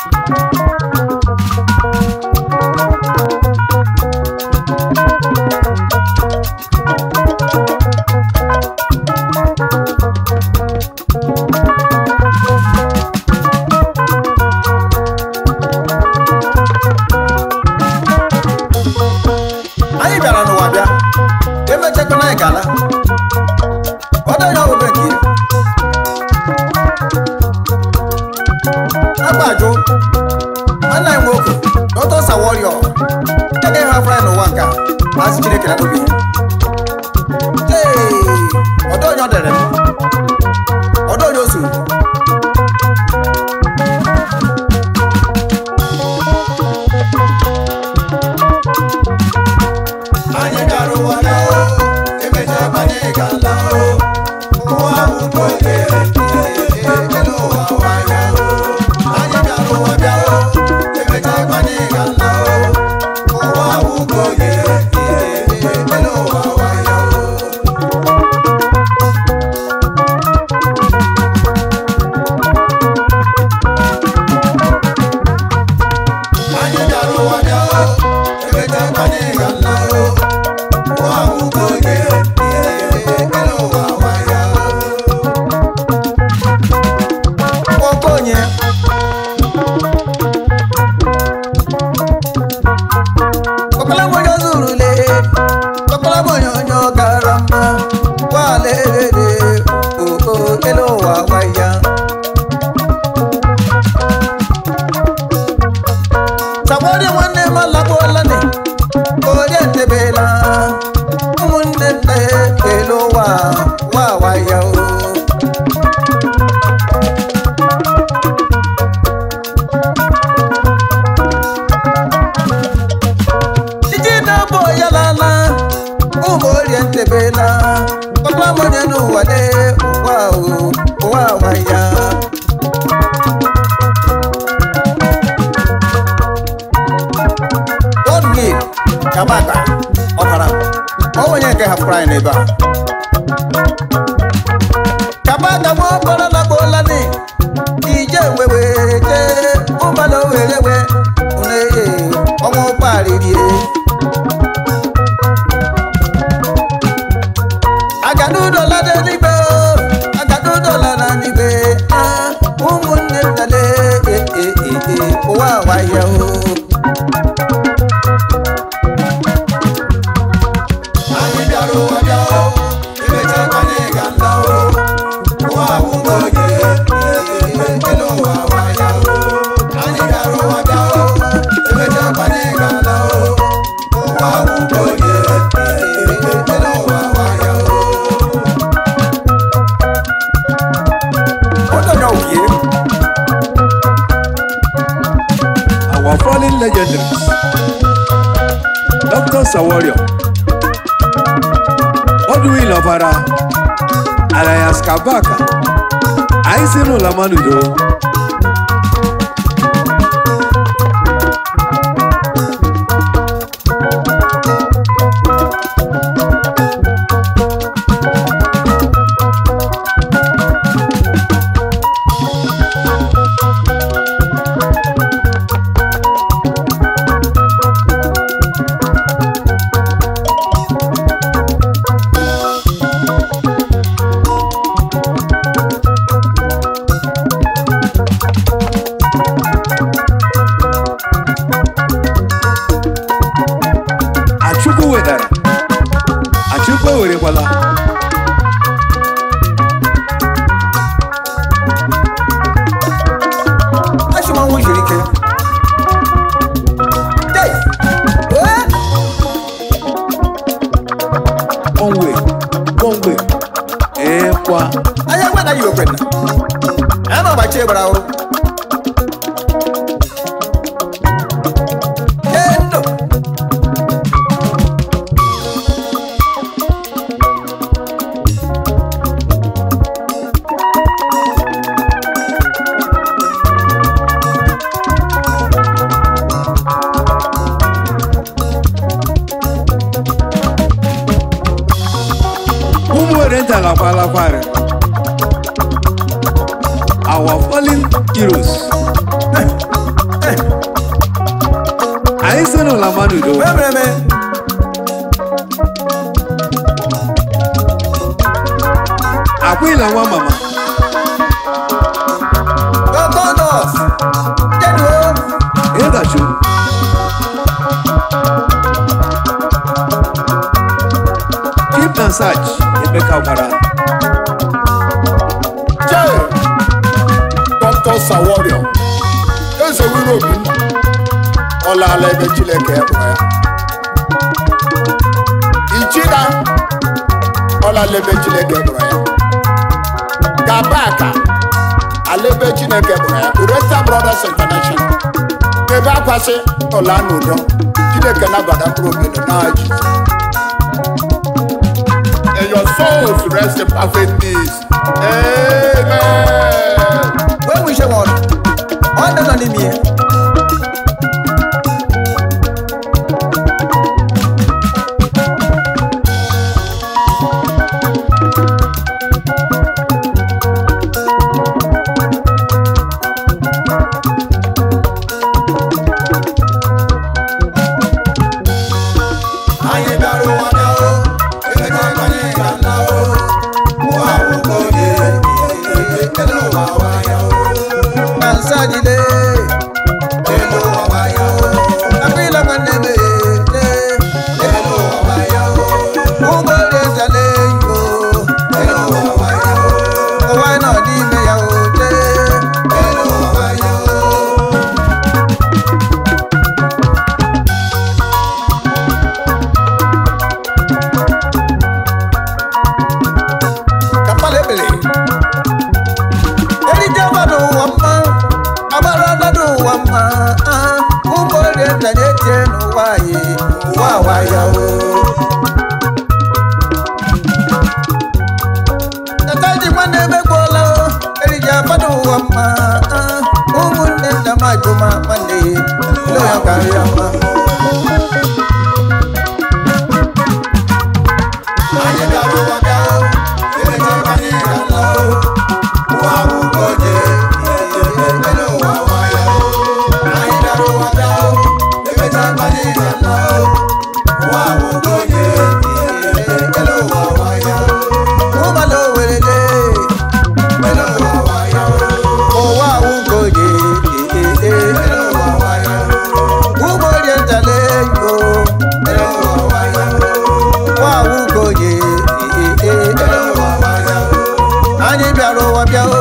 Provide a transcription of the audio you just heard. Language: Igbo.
anyị bịara n'ụwa bịa emechakwana anyị gala ọdọnya ọbụbe nke iri agbajụ nwanne anyị nwoke dọtọsa wọriọ agaghị hafere anyị n'ụwa nke a maazị chineke na n'obi ee ọdọnya ọ dere m ọdọnya o suru anyị gara ụwa bịa o emechaa anyị ga-ala o ụwa bụ nke oge elu ụwa waya o anyị gara ụwa bịa o emechaa anyị ga-ala o ụwa bụ nke oge elu ụwa waya o anyị gara ụwa bịa o emechaa anyị ga-ala o ụwa bụ nke oge elu ụwa waya o okonye ọkpalamonye zurule ọkpalamonye onye ọgara mma gbalelele oo elu ụwa gwaya sagbori nwanne m alagbuolani onye ntebela ụmụnne nne elu ụwa wa waya o iji na-abụ ya lala ụmụ orie ntebela ọgbamonye n'ụwa de ụwa o ụwa ụwa ya godwin kabata ọbara onwenye nke hapụrụ anyị n'ebe a kabata nwa ọkpọrọ na gbolani ije wewe je ụgbala owerewe uneye ọnwa ụgbọaririe agadudola n'eluigwe o, agadudola na n'igwe ah, ụmụnne nnale eh, eh, eh, eh, ụwa waya o anyị bịara ụwa bịa o emechaa anyị ga-ala o ụwa bụ nke oge elu ụwa waya o anyị bịara ụwa bịa o emechaa anyị ga-ala o ụwa bụ nke oge elu ụwa waya o ọdọnya okie our fallen legendaries Dr. Sawario Odwin Ọbara alias Kabaka anyị si n'ụlọ manudo Achukwu wedara Achukwu ewerekwala achụmanwụ jiri ike Hey! Eh! onwe onwe ekwa anya gwa na yi okwenna ama gbachi gbara ọrụ Endo! ụmụ were nta lakwalakwari our fallen heroes ezinụlọ manudo Mebreme. akwụla nwa mama Gogonos. Jedu. ịdachu keep and search emeka gwara Jee, Dr. Saworio, eze wuru obi m, ọ laala ebe Chineke kpọrọ ya. Ichida, ọ laala ebe Chineke kpọrọ ya. Gabaka, ala ebe Chineke kpọrọ ya. Ureta Brothers International, ebe akwasị ọla n'udo, Chineke nabata mkpụrụ obi nọ n'aha Jizọs. And your souls rest in perfect peace. Amen. When we show one. On the enemy. Anyị bịara ụwa bịa o, emechaa anyị ga-ala o. Ụwa awụgo onye, elu ụwa wa ya o. Ansajide. Elu ụwa wa ya o. Akwila maneme. Elu ụwa wa ya o. Ugore zale yo. Elu ụwa wa ya o. Owa na di me ya o. Elu ụwa wa ya o. Kapale bele. Eri jaba do wamma. Abara da do wamma. Ugore zale je no waye. Wa wa ya o. Nataji mwane megbola. Eri jaba do wamma. Umunne na majuma mande. Lo ya kariyama. Anyị bịara ụwa bịa o, emechaa anyị ga-ala o. Ụwa awụgo onye, elu ụwa wa ya o. Anyị bịara ụwa bịa o, emechaa anyị ga-ala o. Ụwa awụgo onye, elu ụwa wa ya o. Umalo werele. Elu ụwa wa ya o. Owa ugoye. Elu ụwa wa ya o. Ugore zale yo. Elu ụwa wa ya o. Wa ugoye. Elu ụwa wa ya o. Anyị bịara ụwa bịa o.